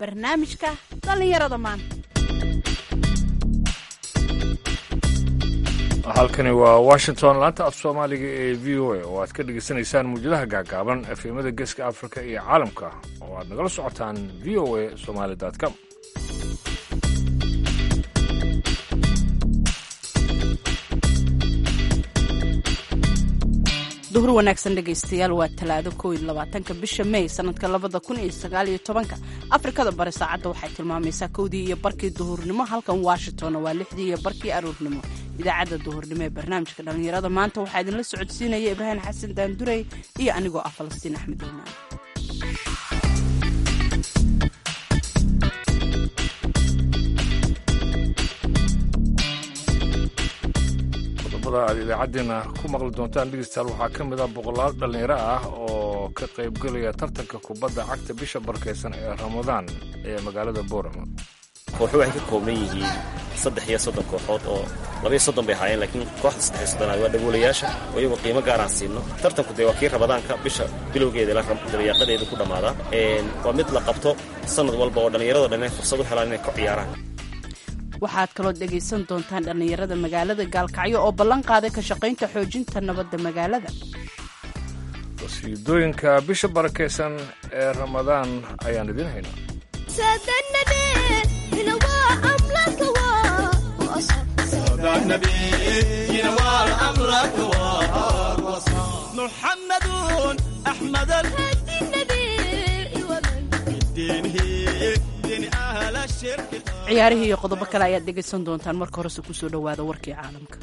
barnaamijka dhallinyarada maanta halkani waa washington laanta af soomaaliga ee v o a oo aad ka dhegaysanaysaan muujadaha gaagaaban efemada geeska afrika iyo caalamka oo aad nagala socotaan v o a somaali com duhur wanaagsan dhegaystayaal waa talaado kow iyo labaatanka bisha may sanadka labada kun iyo sagaal iyo tobanka afrikada bari saacadda waxay tilmaamaysaa kowdii iyo barkii duhurnimo halkan washingtonna waa lixdii iyo barkii aroornimo idaacadda duhurnimo ee barnaamijka dhallinyarada maanta waxaa idinla socodsiinaya ibraahim xasan daandurey iyo anigoo ah falastiin axmed iimaan qodobada aad idaacaddeenna ku maqli doontaan dhegeystayaal waxaa ka mid ah boqolaal dhallinyaro ah oo ka qaybgelaya tartanka kubadda cagta bisha barkaysan ee ramadaan ee magaalada boorama kooxu waxay ka kooban yihiin saddex iyo soddon kooxood oo labaiyo soddon bay ahaayeen laakiin kooxda saddex iyo soddonaad waa dhagoolayaasha oo iyagoo qiimo gaaraan siino tartanku dee waa kii ramadaanka bisha bilowgeeda ilaa dabayaaqadeedu ku dhammaadaa waa mid la qabto sannad walba oo dhallinyarado dhan inay fursad u helaan inay ku ciyaaraan waxaad kaloo dhegaysan doontaan dhallinyarada magaalada gaalkacyo oo ballan qaaday ka shaqaynta xoojinta nabadda magaalada qasiidooyinka bisha barakaysan ee ramadaan ayaan idiin haynaa محمد أحمد الهدي النبي ومن بالدين هي دين أهل الشرك ciyaarihii iyo qodobo kale ayaad dhegaysan doontaan marka horese kusoo dhowaada warkii caalamka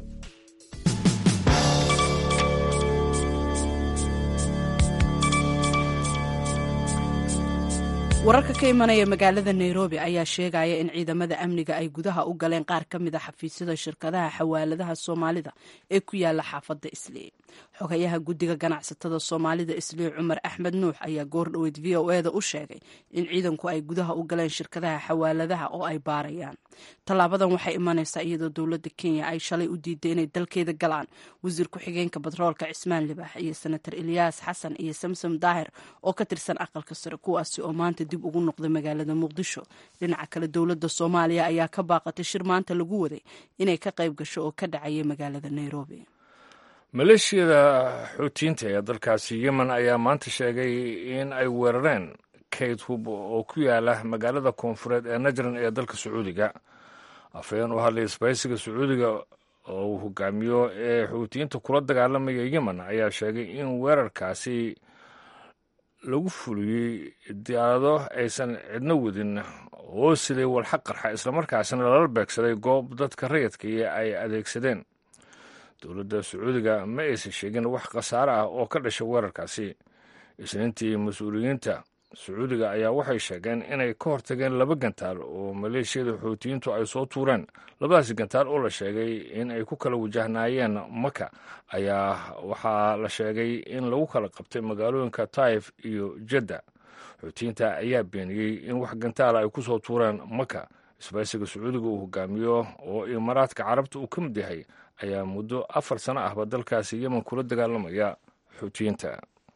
wararka ka imanaya magaalada nairobi ayaa sheegaya in ciidamada amniga ay gudaha u galeen qaar ka mid a xafiisyada shirkadaha xawaaladaha soomaalida ee ku yaala xaafadda islii xogayaha guddiga ganacsatada soomaalida islii cumar axmed nuux ayaa goordhoweyd v o eda u sheegay in ciidanku ay gudaha u galeen shirkadaha xawaaladaha oo ay baarayaan tallaabadan waxay imanaysaa iyadoo dowladda kenya ay shalay u diiday inay dalkeeda galaan wasiir ku-xigeenka batroolka cismaan libax iyo senator eliyaas xasan iyo samsom daahir oo ka tirsan aqalka sare kuwaasi oo maanta dib ugu noqday magaalada muqdisho dhinaca kale dowladda soomaaliya ayaa ka baaqatay shir maanta lagu waday inay ka qayb gasho oo ka dhacaya magaalada nairobi maleeshiyada xuutiyiinta ee dalkaasi yemen ayaa maanta sheegay in ay weerareen kayd hub oo ku yaala magaalada koonfureed ee najran ee dalka sacuudiga afhayeen u hadlay isbaysiga sacuudiga oo uu hogaamiyo ee xuutiyiinta kula dagaalamaya yemen ayaa sheegay in weerarkaasi lagu fuliyey diyaarado aysan cidno wadin oo silay walxaq qarxa islamarkaasina lala beegsaday goob dadka rayidkii ay adeegsadeen dowladda sacuudiga ma aysan sheegin wax khasaare ah oo ka dhashay weerarkaasi isniintii mas-uuliyiinta sacuudiga ayaa waxay sheegeen inay ka hortageen laba gantaal oo maleeshiyada xuutiyiintu ay soo tuureen labadaasi gantaal oo la sheegay in ay ku kala wajahnaayeen maka ayaa waxaa la sheegay in lagu kala qabtay magaalooyinka taif iyo jadda xuutiyiinta ayaa beeniyey in wax gantaala ay ku soo tuureen maka isbaysiga sacuudiga uu hogaamiyo oo imaaraadka carabta uu ka mid yahay ayaa muddo afar sano ahba dalkaasi yemen kula dagaalamaya xuutiyiinta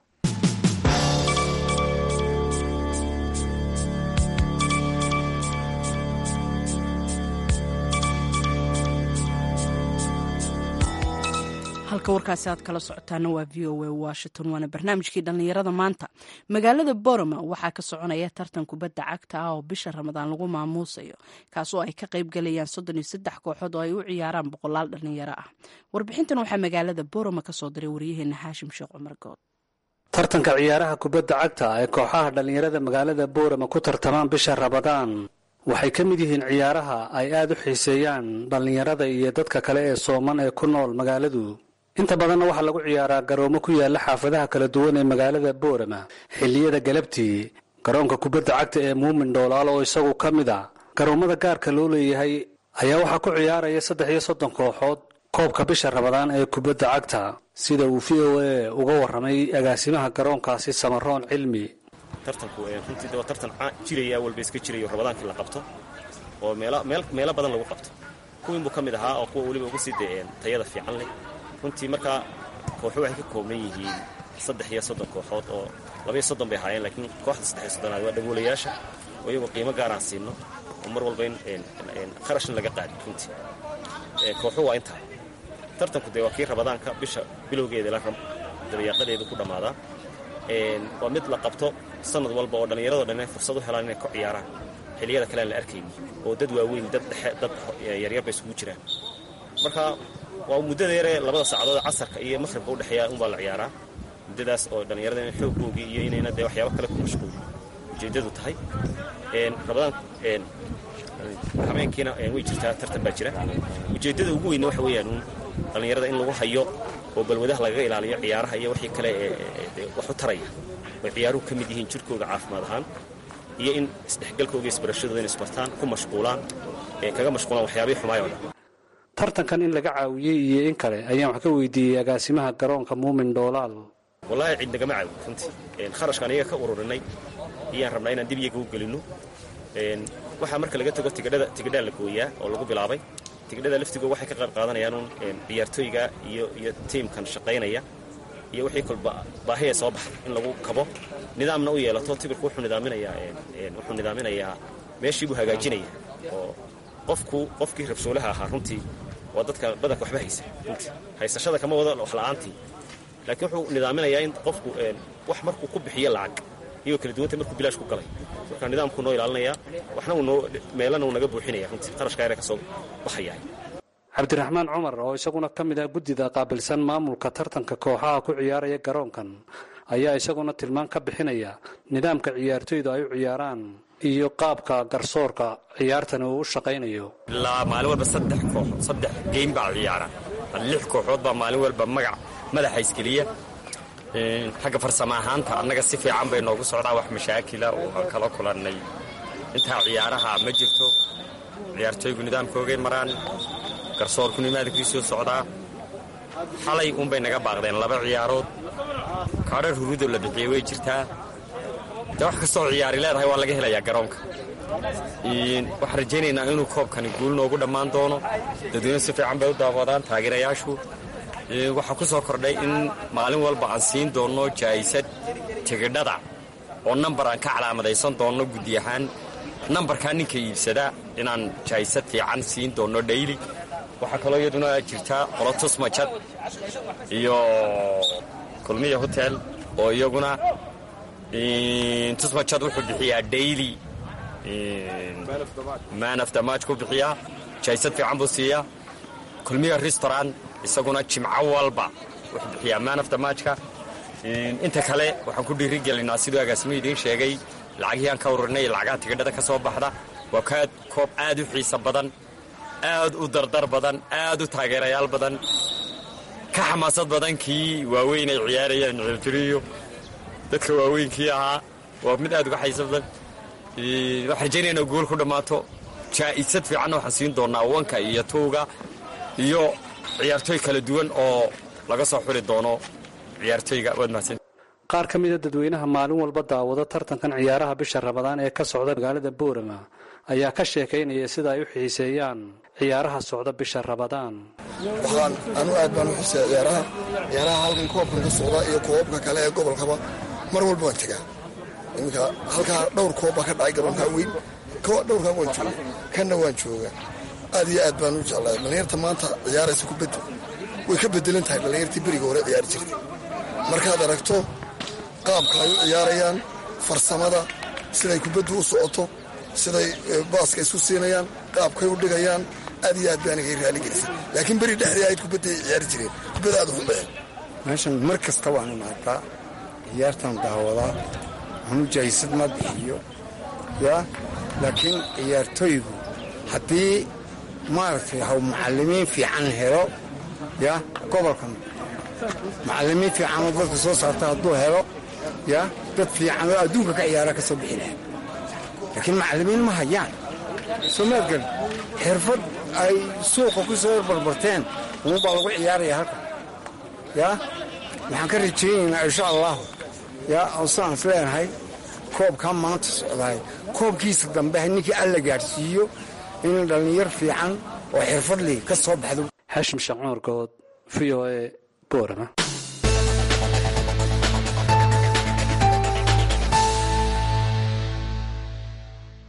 halka warkaasi aad kala socotaana waa v o a washington waana barnaamijkii dhallinyarada maanta magaalada boroma waxaa ka soconaya tartan kubadda cagta ah oo bisha ramadaan lagu maamuusayo kaasoo ay ka qayb galayaan soddon iyo saddex kooxood oo ay u ciyaaraan boqolaal dhallinyaro ah warbixintan waxaa magaalada boroma ka soo diray waryaheena xaashim sheekh cumar good tartanka ciyaaraha kubadda cagta ee kooxaha dhallinyarada magaalada boorama ku tartamaan bisha ramadaan waxay ka mid yihiin ciyaaraha ay aad u xiiseeyaan dhallinyarada iyo dadka kale ee sooman ee ku nool magaaladu inta badanna waxaa lagu ciyaaraa garoomo ku yaalla xaafadaha kala duwan ee magaalada boorama xilliyada galabtii garoonka kubadda cagta ee muumin dhoolaal oo isagu ka mid a garoommada gaarka loo leeyahay ayaa waxaa ku ciyaaraya saddex iyo soddon kooxood koobka bisha ramadaan ee kubadda cagta sida uu v o a uga warramay agaasimaha garoonkaasi samaroon cilmi tartanku runtii waa tartan jiraya walba iska jirayo rabadaankii la qabto oo meelo badan lagu qabto kuwiinbuu ka mid ahaa oo kuwa weliba uga sii dayeen tayada fiican leh runtii markaa kooxu waxay ka kooban yihiin saddex iyo soddon kooxood oo labaiyo soddon bay ahaayeen laakiin kooxda saddex iyo soddonaad waa dhagoolayaasha oo oo iyagoo qiimo gaaraan siinno oo mar walba in kharashna laga qaadi runtii kooxu waa intaa tartanku dee waa kii rabadaanka bisha bilowgeeda la dabayaaqadeedu ku dhammaadaa waa mid la qabto sanad walba oo dhallinyarado dhan inay fursad u helaan inay ku ciyaaraan xilliyada kale aan la arkayni oo dad waaweyn dad dhexe dad yaryar bay isugu jiraan marka waa muddada yaree labada saacadood casarka iyo maqhribka udhexeeya unbaa la ciyaaraa muddadaas oo dhallinyarada in xooggoogii iyo inayna dee waxyaabo kale ku mashquulin ujeeddadu tahay rabadaan habeenkiina way jirtaa tartan baa jira ujeeddada ugu weynna waxa weeyaan uun dhallinyarada in lagu hayo oo balwadaha lagaga ilaaliyo ciyaaraha iyo wixii kale ee wax u taraya oy ciyaaruhu ka mid yihiin jirkooga caafimaad ahaan iyo in isdhexgalkooga isbarashadooda in isbartaan ku mashquulaan ee kaga mashquulaan waxyaabihii xumaay oo dhan tartankan in laga caawiyey iyo in kale ayaan wax ka weydiiyey agaasimaha garoonka muumin dhoolaal wallaahi cid nagama caawin runtii kharashkaan iyaga ka ururinay iyaan rabnaa inaan dib iyaga u gelinno waxaa marka laga tago tigidhada tigidhaa la gooyaa oo lagu bilaabay tigidhada laftigooda waxay ka qayb qaadanayaan uun ciyaartooyga iyo iyo tiimkan shaqaynaya iyo wixii kolba baahiyay soo baxay in lagu kabo nidaamna u yeelato tibirku wuxuu nidaaminayaa wuxuu nidaaminayaa meeshii buu hagaajinaya oo qofku qofkii rabshoolaha ahaa runtii waa dadka badanka waxba haysa runtii haysashada kama wado wax la'aantii laakiin wuxuu nidaaminayaa in qofku wax markuu ku bixiyo lacag iyagoo kala duwanta markuu bilaash ku galay marka nidaamkuu noo ilaalinayaa waxna uu noo meelana uu naga buuxinaya runtii qarashka yare ka soo baxayahay cabdiraxmaan cumar oo isaguna ka mid ah guddida qaabilsan maamulka tartanka kooxaha ku ciyaaraya garoonkan ayaa isaguna tilmaan ka bixinaya nidaamka ciyaartoydu ay u ciyaaraan iyo qaabka garsoorka ciyaartani uu u shaqaynayo ilaa maalin walba saddex kooxood saddex geym baa ciyaara lix kooxood baa maalin walba magac madaxa iskeliya xagga farsamo ahaanta annaga si fiican bay noogu socdaa wax mashaakila oo aan kala kulannay intaa ciyaaraha ma jirto ciyaartooygu nidaamkoogay maraan garsoorku nimaadkiisuu socdaa xalay uunbay naga baaqdeen laba ciyaarood kaadhar hurudoo la bixiyey way jirtaa dee wax kastoo ciyaari leedahay waa laga helayaa garoonka waxaan rajaynaynaa inuu koobkani guul noogu dhammaan doono dadweyne si fiican bay u daawadaan taageerayaashu waxaa ku soo kordhay in maalin walba aan siin doonno jaa'isad tigidhada oo nambar aan ka calaamadaysan doonno guddi ahaan nambarkaa ninka iibsada inaan jaa'isad fiican siin doonno dhayli waxaa kaloo iyaduna jirtaa qolo tusmajad iyo kulmiya hotel oo iyaguna tusmajad wuxuu bixiyaa dhayli man of the match ku bixiyaa jaa'isad fiican buu siiyaa kulmiya restaurant isaguna jimco walba wuxuu bixiyaa man of the matchka inta kale waxaan ku dhiirigelinaa siduu agaasimo idiin sheegay lacagihii aan ka ururinay iyo lacagaha tigidhada ka soo baxda waa kaad koob aad u xiiso badan aad u dardar badan aad u taageerayaal badan ka xamaasad badan kii waaweyn ay ciyaarayeen ciiltiriyo dadka waaweynkii ahaa waa mid aad uga xayso badan waxaan rajaynaya inay guul ku dhammaato jaa'isad fiicanna waxaan siin doonnaa wanka iyo tuuga iyo ciyaartooy kala duwan oo laga soo xuri doono ciyaartooyga waad mahadsan qaar ka mida dadweynaha maalin walba daawada tartankan ciyaaraha bisha rabadaan ee ka socda magaalada boorama ayaa ka sheekaynaya sida ay u xiiseeyaan ciyaaraha socda bisha rabadaan waxaan anu aad baan u xiiseeya ciyaaraha ciyaaraha halkan koobkan ka socda iyo koobabka kale ee gobolkaba mar walba waan tegaa iminka halkaa dhowr koob baa ka dhacay garoonkaa weyn dhowrkaa waan jooga kanna waan jooga aad iyo aad baan u jeclaa dhallinyarta maanta ciyaaraysa kubadda way ka bedelan tahay dhallinyartii beriga hore ciyaari jirtay markaad aragto qaabka ay u ciyaarayaan farsamada siday kubaddu u socoto siday baaska isu siinayaan qaabkay u dhigayaan aad iyo aad baanigay raali gelisay laakiin beri dhexdii ahayd kubadday ciyaari jireen kubadda aad u xunbeen meeshan mar kasta waan imaadaa ciyaartan daawadaa waxnu jahisad ma bixiyo yaa laakiin ciyaartooygu haddii maaragtay haw macallimiin fiican helo ya gobolkan macallimiin fiicanoo dadka soo saarta hadduu helo ya dad fiican oo adduunka ka ciyaara ka soo bixi laha laakiin macallimiin ma hayaan soo maadgal xirfad ay suuqa ku soo barbarteen uunbaa lagu ciyaaraya halkan ya waxaan ka rajaynaynaa insha allahu ya oo sidaan is leenahay koobkaa maanta socdaay koobkiisa dambe ninkii alla gaadhsiiyo in dhallinyar fiican oo xirfadlii ka soo baxdo xashim shacuur good v o e boorama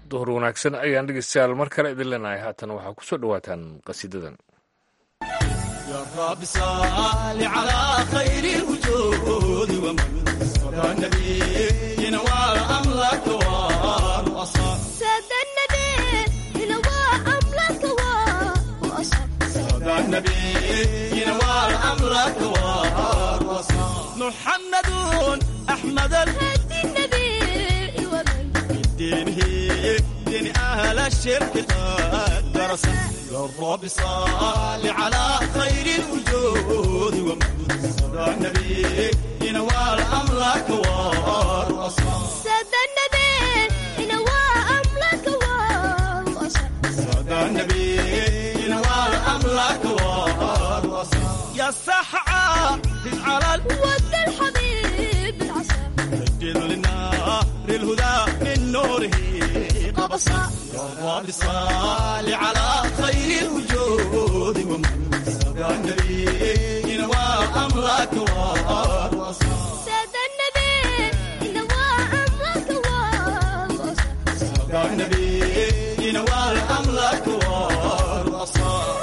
duhur wanaagsan ayaan dhegeystayaal mar kale idin leenahay haatan waxaa ku soo dhowaataan qasiidadan يا رب صل على خير الوجود ومن صدى النبي ينوى أملك وأصاب ساد النبي ينوى أملك وأصاب صدى النبي ينوى أملك وأصاب محمد أحمد هدي النبي ومن الدين هي دين أهل الشرك قد درس يا رب صل على خير الوجود ومن صدى النبي ينوى الأملك والأصحاب ساد النبي ينوى أملك وأصاب صدى النبي ينوى الأملك والأصحاب يا سحعة على ود الحبيب العصا الجد للنار الهدى من نوره قبصا يا رب صل على خير الوجود ومن صدى النبي ينوى أمرك والأصحاب ساد النبي ينوى أملك وأصاب صدى النبي ينوى أمرك والأصحاب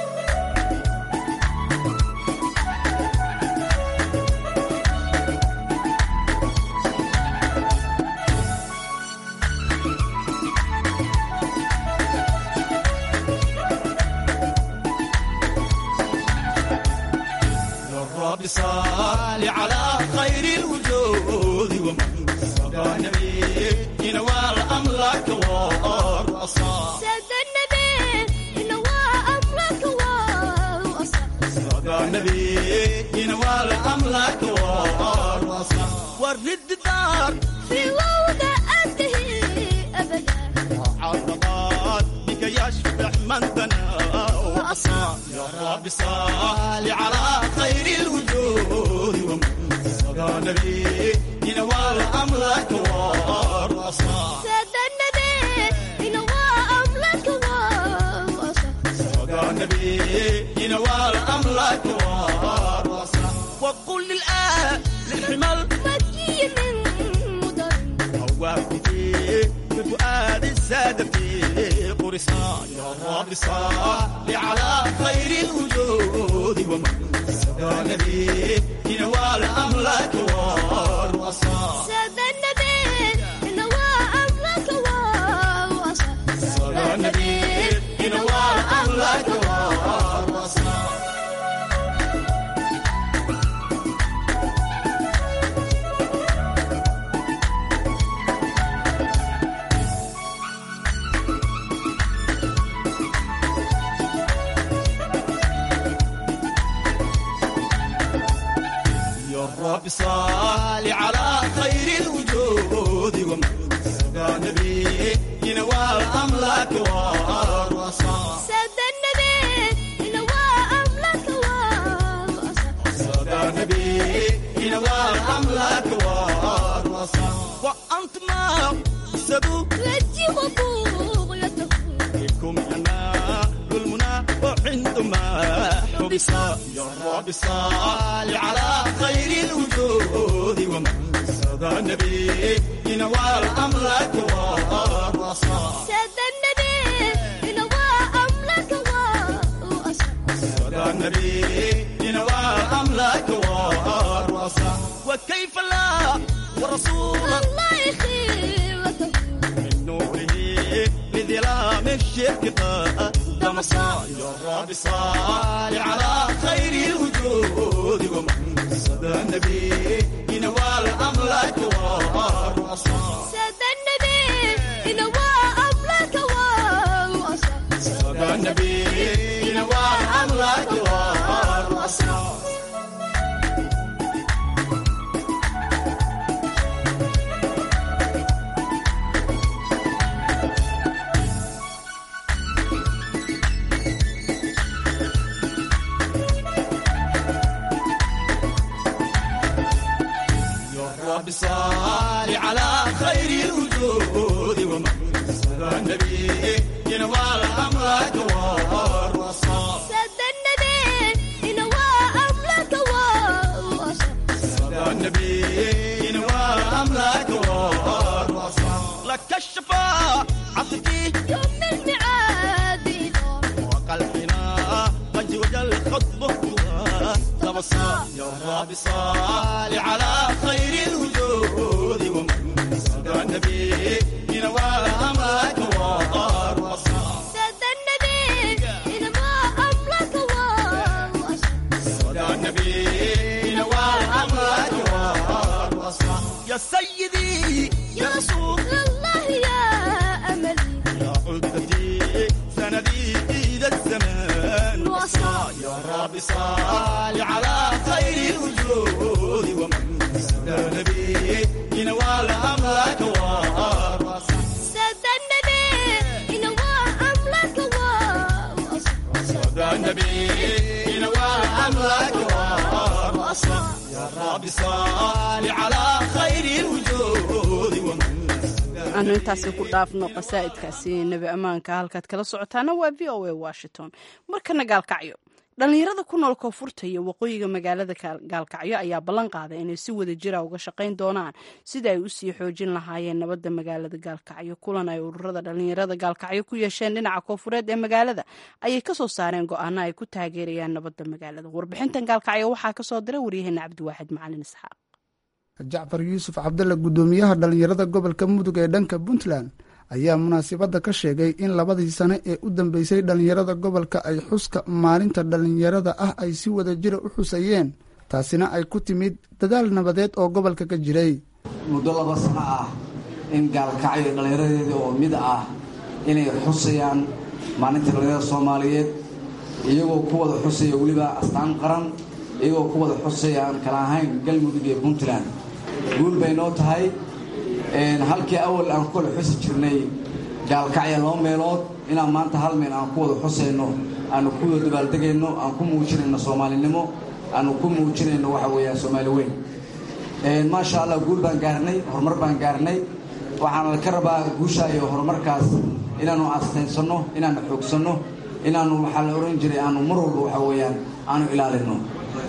يا رب صل على خير الوجود ومن صدى النبي ينوى الأملك والأصحاب ساد النبي ينوى أملك وأصاب صدى النبي ينوى الأملك والأصحاب ورد دار في وضع أنتهي أبدا عرضات بك يشبع من بنى وأصاب يا رب صل على خير الوجود ومن صدى النبي ينوى الأملك والأصحاب ساد النبي ينوى أملك وأصاب صدى النبي ينوى الأملك والأصحاب وقل للآن للحمل مكي من مدر هوابتي بفؤاد السادة في قرصان يا رب صل على خير الوجود ومن صدى النبي ينوى الأملك والأصحاب ساد النبي ينوى أملك وأصاب صدى النبي ينوى الأملك والأصحاب يا رب صل على خير الوجود ومن صدى النبي ينوى الأملاك والرصاص ساد النبي ينوى أملك وأصاب صدى النبي ينوى الأملاك والرصاص وأنت ما سبوا رجي وبغيته بكم أنا المنى وعندما حبس يا رب صل على خير الوجود ومن صدى النبي ينوى الأملاك والرصاص ساد النبي ينوى أملك وأصاب صدى النبي ينوى الأملاك والرصاص وكيف لا ورسول الله يخيرته من نوره لظلام الشرك قدم صال يا رب صال على خير الوجود ومن صدى النبي ينوى الأملاك والرصاص ساد النبي ينوى أملك وأصاب صدى النبي ينوى الأملاك والرصاص يا رب صل على خير الوجود ومن صدى النبي ينوى الأملاك والرصاص ساد النبي ينوى أملك وأصاب صدى النبي ينوى الأملاك والرصاص لك الشفاعة يا رب صل على خير الوجود ومن صدى النبي ينوى أمرك وطار سد النبي إلى ما أملك وأصل صدى النبي ينوى أمرك وطار يا سيدي يا رسول الله يا أملي يا عدتي سندي إلى الزمان وصل يا رب صل على خير الوجود ومن صدى النبي ينوال أمرك وارص سد النبي إلى ما أملك وأصل صدى النبي ينوال أمرك وارص يا رب صل على خير الوجود ومن aanu intaasi ku dhaafno qasaa'idkaasi nebi ammaanka halkaad kala socotaana waa v o a washington markana gaalkacyo dhallinyarada ku nool koonfurta iyo waqooyiga magaalada gaalkacyo ayaa ballan qaaday inay si wada jira uga shaqayn doonaan sida ay usii xoojin lahaayeen nabadda magaalada gaalkacyo kulan ay ururada dhallinyarada gaalkacyo ku yeesheen dhinaca koonfureed ee magaalada ayay kasoo saareen go-aano ay ku taageerayaan nabadda magaalada warbixintan gaalkacyo waxaa kasoo diray waryaheena cabdiwaaxid macalin isxaaq jacfar yuusuf cabdalle guddoomiyaha dhallinyarada gobolka mudug ee dhanka puntland ayaa munaasabadda ka sheegay in labadii sane ee u dambeysay dhallinyarada gobolka ay xuska maalinta dhallinyarada ah ay si wada jira u xusayeen taasina ay ku timid dadaal nabadeed oo gobolka ka jiray muddo laba sano ah in gaalkacyo dhallinyaradeeda oo mid ah inay xusayaan maalinta dhallinyarada soomaaliyeed iyagoo ku wada xusaya weliba astaan qaran iyagoo ku wada xusaya aan kala ahayn galmudug iyo puntland guul bay noo tahay halkii awal aan ku wada xusi jirnay gaalkacya laba meelood inaan maanta hal meel aan ku wada xusayno aanu ku wada dabaaldegayno aan ku muujinayno soomaalinimo aanu ku muujinayno waxa weeyaan soomaali weyn maasha allah guul baan gaarnay horumar baan gaarnay waxaana ka rabaa guusha iyo horumarkaas inaanu astaynsano inaanu xoogsanno inaanu waxaa la ohan jiray aanu mar walba waxa weeyaan aanu ilaalino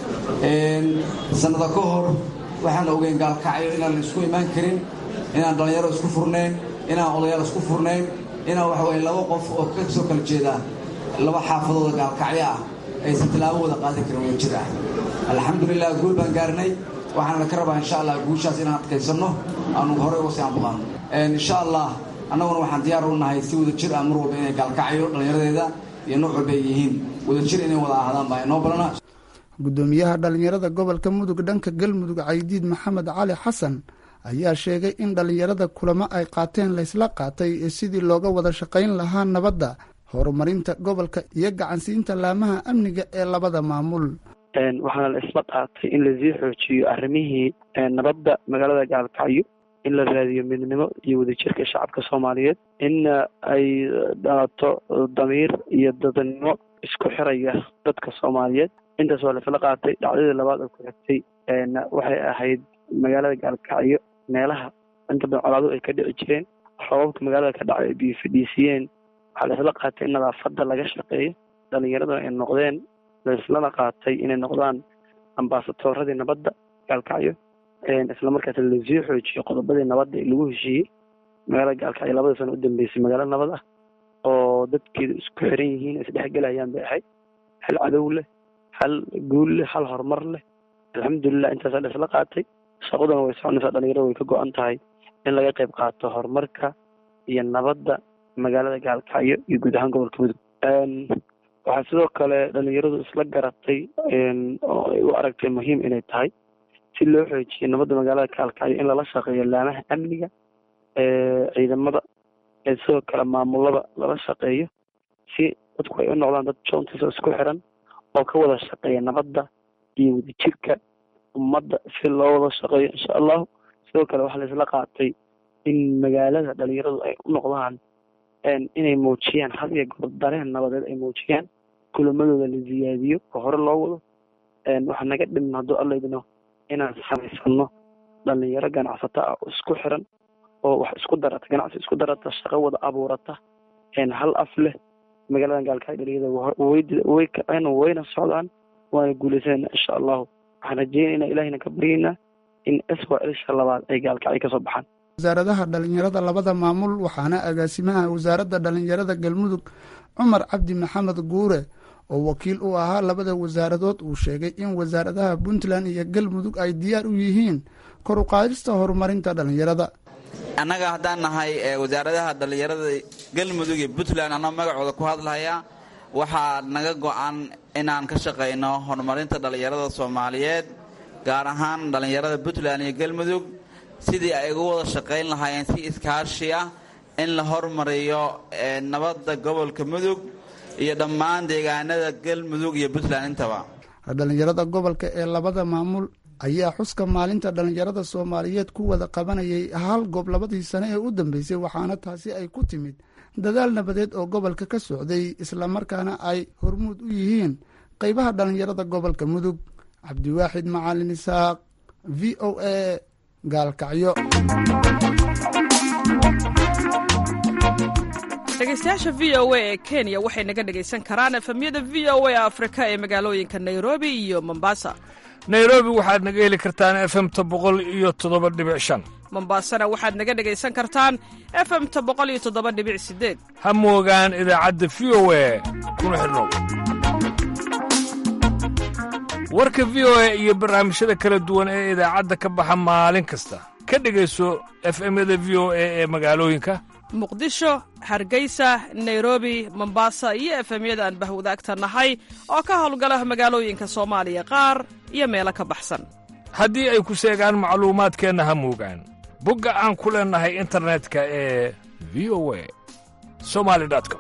sannada ka hor waxaan ogeyn gaalkacyo inaan isku imaan karin inaan dhallinyaro isku furnayn inaan odayaal isku furnayn inaan waxa weye laba qof oo ka soo kala jeeda laba xaafadooda gaalkacyo ah aysan tilaabo wada qaadan karin wada jir ah alxamdulilah guul baan gaarnay waxaana ka rabaa insha allah guushaas inaan adkaysanno aanu horey uga sii anbaqaano insha allah annaguna waxaan diyaar u nahay si wada jir ah mar walba inay gaalkacyo dhallinyaradeeda iyo nooc walba ay yihiin wada jir inay wada ahaadaan baa inoo balana guddoomiyaha dhallinyarada gobolka mudug dhanka galmudug caydiid maxamed cali xasan ayaa sheegay in dhallinyarada kulamo ay qaateen laysla qaatay sidii looga wada shaqayn lahaa nabadda horumarinta gobolka iyo gacansiinta laamaha amniga ee labada maamul waxaana la isla qaatay in lasii xoojiyo arrimihii nabadda magaalada gaalkacyo in la raadiyo midnimo iyo wadajirka shacabka soomaaliyeed in ay dhalato damiir iyo dadnimo isku xiraya dadka soomaaliyeed intaas waa laisla qaatay dhacdadii labaad oo ku xigtay waxay ahayd magaalada gaalkacyo meelaha inta badan colaadu ay ka dhici jireen roobabka magaalada ka dhacay ay biyo fadhiisiyeen waxaa laisla qaatay in nadaafadda laga shaqeeyo dhallinyaraduna ay noqdeen laislana qaatay inay noqdaan ambaasatoradii nabadda gaalkacyo islamarkaas lasii xoojiyo qodobadii nabadda ee lagu heshiiyey magaalada gaalkacyo labada sano u dambeysay magaalo nabad ah oo dadkeedu isku xiran yihiin isdhexgelayaan bay ahayd hal cadow leh hal guul leh hal horumar leh alxamdulilah intaasaa la isla qaatay shaqaduna way soconaysaa dhalinyarada way ka go-an tahay in laga qayb qaato horumarka iyo nabadda magaalada gaalkacyo iyo guud ahaan gobolka mudug waxaa sidoo kale dhalinyaradu isla garatay oo ay u aragtay muhiim inay tahay si loo xoojiyo nabadda magaalada gaalkacyo in lala shaqeeyo laamaha amniga ciidamada sidoo kale maamulada lala shaqeeyo si dadku ay u noqdaan dad joontis oo isku xiran oo ka wada shaqeeya nabadda iyo wadajirka ummadda si loo wada shaqeeyo insha allahu sidoo kale waxaa laisla qaatay in magaalada dhalinyaradu ay u noqdaan inay muujiyaan had iyo goor dareen nabadeed ay muujiyaan kulamadooda la ziyaadiyo oo hore loo wado waxaa naga dhiman hadduu alla idino inaan samaysano dhalinyaro ganacsato ah oo isku xiran oo wax isku darata ganacsi isku darata shaqo wada abuurata hal af leh magaaladan gaalkacyo dhalinyarada way kaceen wayna socdaan waana guulaysanayna insha allahu waxaan rajeynayna ilahina ka baryaynaa in swalsha labaad ay gaalkacyo kasoo baxaan wasaaradaha dhalinyarada labada maamul waxaana agaasimaha wasaaradda dhalinyarada galmudug cumar cabdi maxamed guure oo wakiil u ahaa labada wasaaradood uu sheegay in wasaaradaha puntland iyo galmudug ay diyaar u yihiin kor u qaadista horumarinta dhallinyarada annaga haddaan nahay wasaaradaha dhallinyarada galmudug iyo puntland annoo magacooda ku hadlahayaa waxaa naga go'an inaan ka shaqayno horumarinta dhallinyarada soomaaliyeed gaar ahaan dhallinyarada puntland iyo galmudug sidii ay uga wada shaqayn lahaayeen si iskaashi ah in la hormariyo nabadda gobolka mudug iyo dhammaan deegaanada galmudug iyo puntland intaba dhallinyarada gobolka ee labada maamul ayaa xuska maalinta dhallinyarada soomaaliyeed ku wada qabanayay hal goob labadii sane ee u dambeysay waxaana taasi ay ku timid dadaal nabadeed oo gobolka ka socday islamarkaana ay hormuud u yihiin qeybaha dhallinyarada gobolka mudug cabdiwaaxid macalin isaaq v o a gaalkacyo dhegeystayaasha v o a ee kenya waxay naga dhegaysan karaan efemyada v o a afrika ee magaalooyinka nairobi iyo mombasa nairobi waxaad naga heli kartaan efemta boqol iyo toddoba dhibic shan mombasana waxaad naga dhegaysan kartaan efemta boqol iyo toddoba dhibic sideed ha moogaan idaacadda v o a kuna xidhnow warka v o a iyo barnaamijyada kala duwan ee idaacadda ka baxa maalin kasta ka dhegayso efemyada v o a ee magaalooyinka muqdisho hargeysa nairobi mombasa iyo efemyada aan bahwadaagta nahay oo ka howlgala magaalooyinka soomaaliya qaar iyo meelo ka baxsan haddii ay ku seegaan macluumaadkeenna ha moogaan bogga aan ku leennahay internetka ee v o a somali com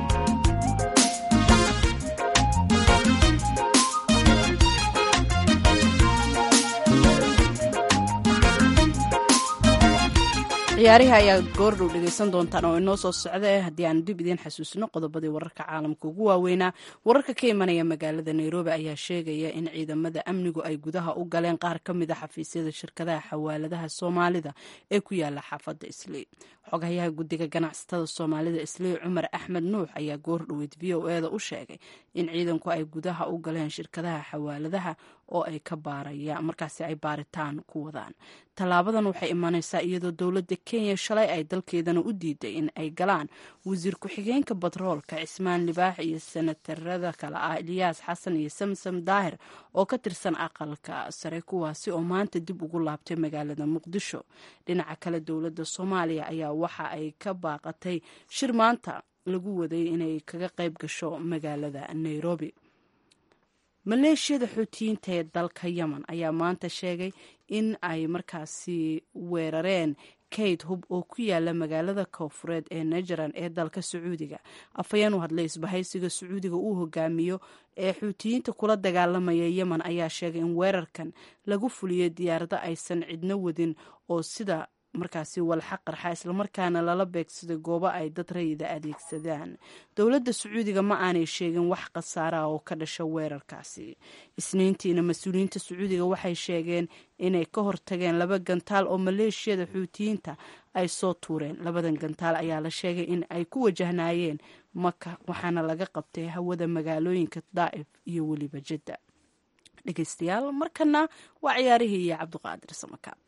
ciyaarihi ayaa goordhow dhegaysan doontaan oo inoo soo socda eh haddii aan dib idiin xasuusino qodobadii wararka caalamka ugu waaweynaa wararka ka imanaya magaalada nairobi ayaa sheegaya in ciidamada amnigu ay gudaha u galeen qaar ka mid a xafiisyada shirkadaha xawaaladaha soomaalida ee ku yaala xaafadda islii xogayaha guddiga ganacsatada soomaalida islii cumar axmed nuux ayaa goordhoweyd v o eda u sheegay in ciidanku ay gudaha u galeen shirkadaha xawaaladaha oo ay ka baarayaan markaasi ay baaritaan ku wadaan tallaabadan waxay imanaysaa iyadoo dowladda kenya shalay ay dalkeedana u diiday in ay galaan wasiir ku-xigeenka batroolka cismaan libaax iyo senatarada kale ah eliyaas xasan iyo samsam daahir oo ka tirsan aqalka sare kuwaasi oo maanta dib ugu laabtay magaalada muqdisho dhinaca kale dowladda soomaaliya ayaa waxa ay ka baaqatay shir maanta lagu waday inay kaga qayb gasho magaalada nairobi maleeshiyada xuutiyiinta ee dalka yemen ayaa maanta sheegay in ay markaasi weerareen kayd hub oo ku yaala magaalada koonfureed ee najaran ee dalka sacuudiga afhayeen u hadlay isbahaysiga sacuudiga uu hogaamiyo ee xuutiyiinta kula dagaalamaya yemen ayaa sheegay in weerarkan lagu fuliyey diyaarado aysan cidno wadin oo sida markaasi walxa qarxa islamarkaana lala beegsaday goobo ay dad rayida adeegsadaan dowladda sacuudiga ma aanay sheegin wax khasaara oo ka dhasha weerarkaasi isniintiina mas-uuliyiinta sacuudiga waxay sheegeen inay ka hortageen laba gantaal oo maleeshiyada xuutiyiinta ay soo tuureen labadan gantaal ayaa la sheegay in ay ku wajahnaayeen maka waxaana laga qabtay hawada magaalooyinka daa'if iyo weliba jadda dhegeystayaal markana waa ciyaarihii iyo cabdiqaadir samakaab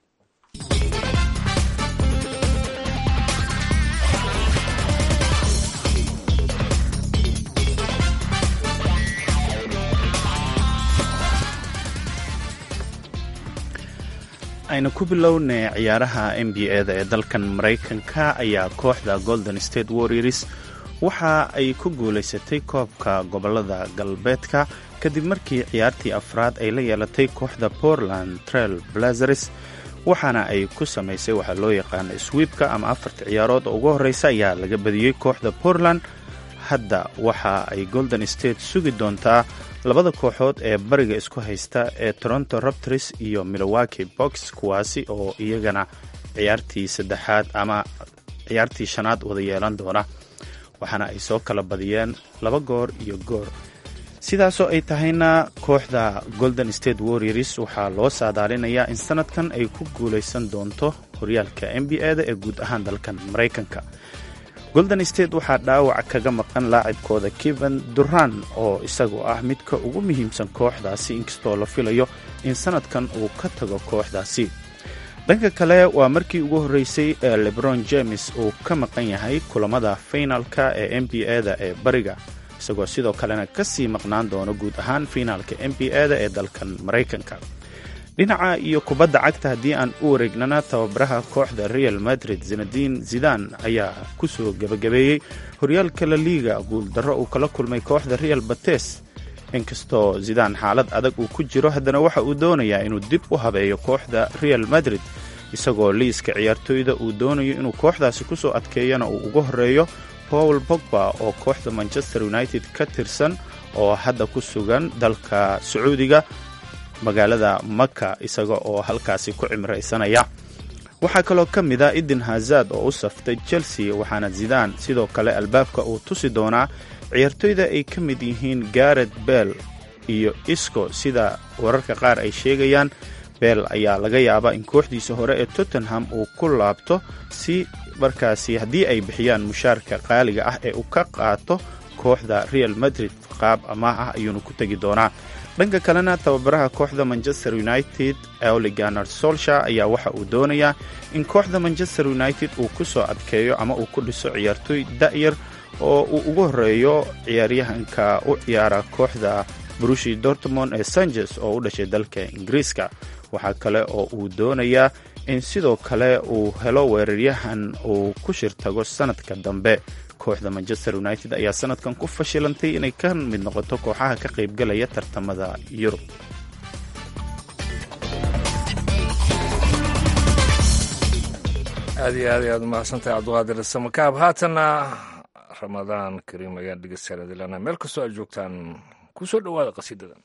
aynu ku bilownay ciyaaraha n b a da ee dalkan maraykanka ayaa kooxda golden state warriors waxa ay ku guulaysatay koobka gobolada galbeedka kadib markii ciyaartii afraad ay la yeelatay kooxda portland trail blazers waxaana ay ku samaysay waxaa loo yaqaana swiibka ama afarta ciyaarood oo ugu horreysa ayaa laga badiyey kooxda portland hadda waxa ay golden state sugi doontaa labada kooxood ee bariga isku haysta ee toronto raptors iyo milowaki box kuwaasi oo iyagana ciyaartii saddexaad ama ciyaartii shanaad wada yeelan doona waxaana ay soo kala badiyeen laba goor iyo goor sidaasoo ay tahayna kooxda golden state warriors waxaa loo saadaalinayaa in sanadkan ay ku guulaysan doonto horyaalka n b a da ee guud ahaan dalkan maraykanka golden state waxaa dhaawac kaga maqan laacibkooda keven duran oo isagu ah midka ugu muhiimsan kooxdaasi inkastoo la filayo in sanadkan uu ka tago kooxdaasi dhanka kale waa markii ugu horreysay ee lebron james uu ka maqan yahay kulamada finalka ee n b a da ee bariga isagoo sidoo kalena ka sii maqnaan doono guud ahaan fiinaalka n b a da ee dalkan maraykanka dhinaca iyo kubadda cagta haddii aan u wareegnana tababaraha kooxda real madrid zinadiin zidan ayaa ku soo gebagabeeyey horyaalka la liiga guuldarro uu kala kulmay kooxda real bates inkastoo zidaan xaalad adag uu ku jiro haddana waxa uu doonayaa inuu dib u habeeyo kooxda real madrid isagoo liiska ciyaartooyda uu doonayo inuu kooxdaasi ku soo adkeeyana uu uga horeeyo paul bogba oo kooxda manchester united ka tirsan oo hadda ku sugan dalka sacuudiga magaalada maka isaga oo halkaasi ku cimraysanaya waxaa kaloo ka mid a idin hazad oo u saftay chelsea waxaana zidaan sidoo kale albaabka uu tusi doonaa ciyaartooyda ay ka mid yihiin garet bell iyo isco sida wararka qaar ay sheegayaan bell ayaa laga yaabaa in kooxdiisa hore ee tottenham uu ku laabto si markaasi haddii ay bixiyaan mushaarka qaaliga ah ee uu ka qaato kooxda real madrid qaab amaah ah ayuuna ku tegi doonaa dhanka kalena tababaraha kooxda manchester united oliganer solsha ayaa waxa uu doonayaa in kooxda manchester united uu ku soo adkeeyo ama uu ku dhiso ciyaartooy da'yar oo uu ugu horeeyo ciyaaryahanka u ciyaara kooxda brushi dortmond ee sanchez oo u dhashay dalka ingiriiska waxaa kale oo uu doonayaa in sidoo kale uu helo weeraryahan uu ku shirtago sanadka dambe kooxda manchester united ayaa sanadkan ku fashilantay inay ka mid noqoto kooxaha ka qaybgalaya tartamada yurub aad iyo aad ayaad umahadsantahay cabduqaadir samakaab haatanna ramadaan kariim ayaan dhegeystayaadilana meel kastoo aad joogtaan ku soo dhowaada qasiidadan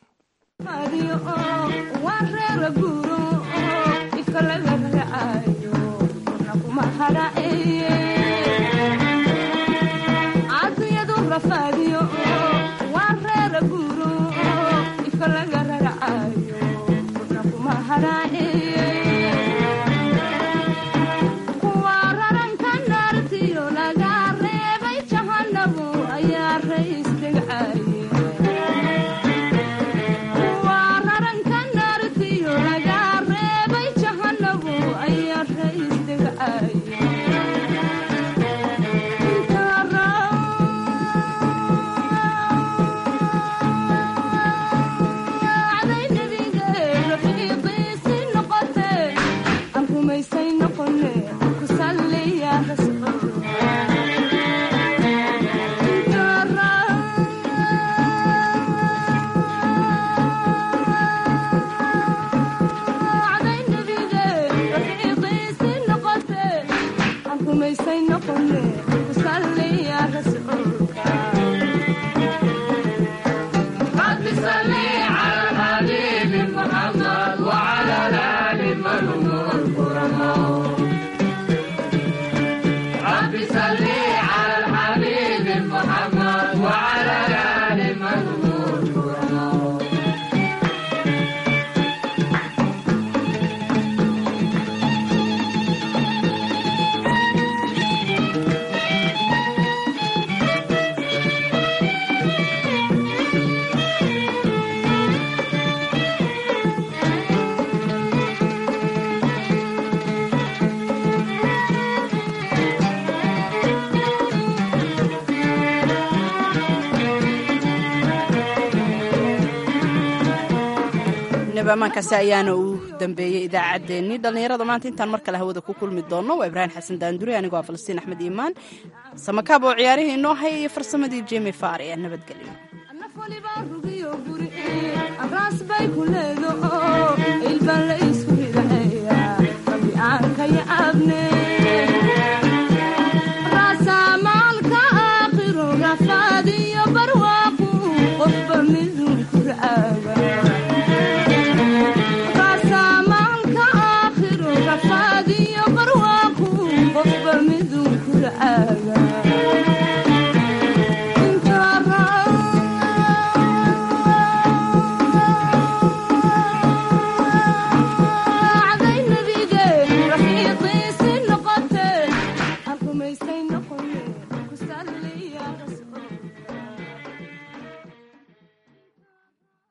amaankaasi ayaana uu dambeeyey idaacaddeenii dhallinyarada maanta intaan mar kale hawada ku kulmi doonno waa ibraahim xasan daanduri anigoo ah falastiin axmed iimaan samakaab oo ciyaarihii inoo haya iyo farsamadii jemi faar ee nabadgelyo